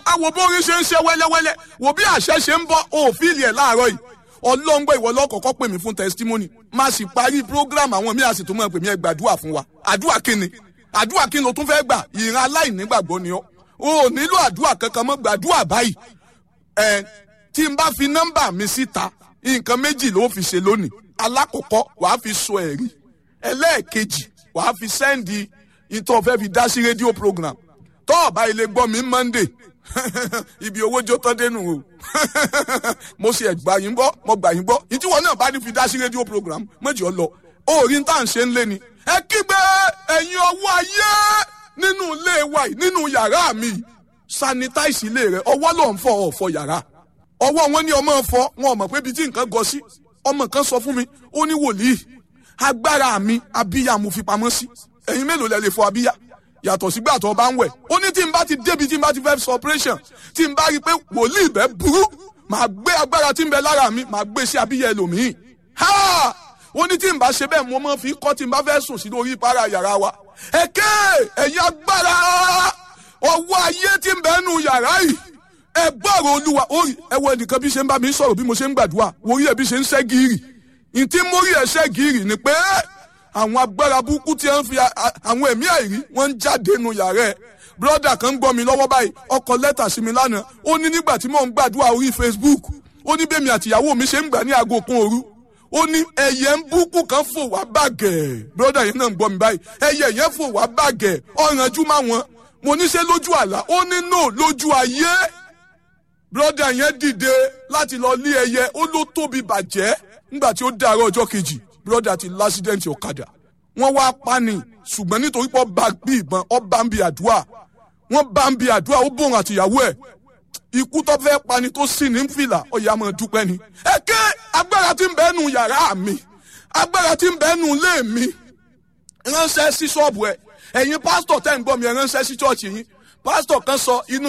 ẹ wo bórin ṣe ń ṣe wẹ́lẹ́wẹ́lẹ́ wo bí àṣẹ ṣe ń bọ́ òfìlì ẹ̀ láàárọ̀ yìí ọlọ́ngbọ́ ìwọ lọ́kọ̀ọ́kọ́ pè mí fún testimony má sì parí program àwọn míì àsìtò mọ́ pè mí ẹ gbàdúrà fún wa àdúrà kíni àdúrà kíni o tún fẹ́ gbà ìran aláìnígbàgbọ́ ni ọ́ o ò nílò àdúrà kankan mọ́ gbàdúrà báyìí ẹ tí n bá fi nọ́mbà mi síta nǹkan méjì ló fi ṣe lónìí alákọ̀ọ́kọ́ wàá fi sọ ẹ̀rí ẹlẹ́ẹ̀kejì wàá fi sẹ́ndì ìtọ́ fẹ́ fi dá sí rédíò program tọ́ọ̀bá ilé gbọ́ mi monday ibi owó jó tán dénú o mo ṣe ẹgbà yín gbọ́ mo gbà yín gbọ́ ìtí wọn náà bá ní fi dá sí rédíò program méjì ọ lọ orí ń tà ń ṣe ń lé ni ẹ kígbe ẹ̀yin ọwọ́ ayé nínú ilé wa yìí nínú yàrá mi sanitize ilé rẹ ọwọ́ ló ń fọ ọ̀fọ̀ yàrá ọwọ́ wọn ní ọmọ fọ wọn ò mọ̀ pé ibi tí nǹkan gọ sí ọmọ kan sọ fún mi ó ní wòlíì agbára mi abíyá mo fi pamọ́ sí ẹ̀yin mélòó lẹ lè fọ abíyá yàtọ̀ sígbà tó bá ń wẹ̀ ó ní tí n bá ti débi tí n bá ti fẹ́ sọ operation tí n bá rí i pé wòlíì bẹ́ burú màá gbé agbára tí ń bẹ lára mi màá gbé sí abíyá ẹlòmíì ha ó ní tí n bá ṣe bẹ́ẹ̀ mo máa fi kọ́ tí n bá fẹ́ sùn sí lórí ìpara yàrá wa ẹ̀kẹ́ ẹ̀yin agbára ọwọ́ ayé tí ń bẹ nù yàrá yìí ẹ gbọ́rọ̀ olúwa orí ẹ wọ ẹnìkan bí ṣe ń bá mi sọ̀rọ̀ bí mo ṣe ń gbàdúrà orí ẹ bí ṣe ń ṣẹ́ gírì ntí mórí ẹ ṣẹ́ gírì ni pé àwọn agbára burúkú tí wọ́n fi àwọn ẹ̀mí àìrí wọ́n ń jáde nù yàrá ẹ̀ brọ́dà kan ń gbọ́ mi lọ́wọ́ báyìí ọkọ̀ lẹ́tà sí mi lánàá ó ní nígbà tí mò ń gbàdúrà orí Facebook ó ní bẹ́ẹ̀ mi àtìyàwó mi ṣe ń gbà ní aago kan òru ó ní ẹyẹ ń búkú kan fò wá bàgẹ́ brọ́dà yẹn náà ń gbọ́ mi báyìí ẹyẹ yẹn fò wá bàgẹ́ ọ̀rànjú má wọn mo ní ṣe lójú àlá ó ní no lójú ayé brọ́dà yẹn dìde láti lọ lé ẹyẹ ó ló tóbi bàjẹ́ nígbà tí ó dàárọ̀ ọjọ́ kejì brọ́dà ti lásídẹ̀ǹtì ọ̀kadà wọ́n wá pani ṣùgbọ́n nítorí pé ọba bí ìbọn ọba ń bi àdúrà wọ́n bá ń bi àdúrà ó bòun àtìyàwó ẹ̀ ikú tó fẹ́ pani tó sì ní fìlà ọ̀yà máa dúpẹ́ ni. ẹ ké agbára tí ń bẹ nù yàrá mi agbára tí ń bẹ nù ilé mi ránṣẹ́ sí ṣọ́ọ̀bù ẹ̀ ẹ̀yin pásítọ̀ tẹ́ ń gbọ́ mi ẹ̀ ránṣẹ́ sí ṣọ́ọ̀ṣì yín pásítọ̀ kan sọ inú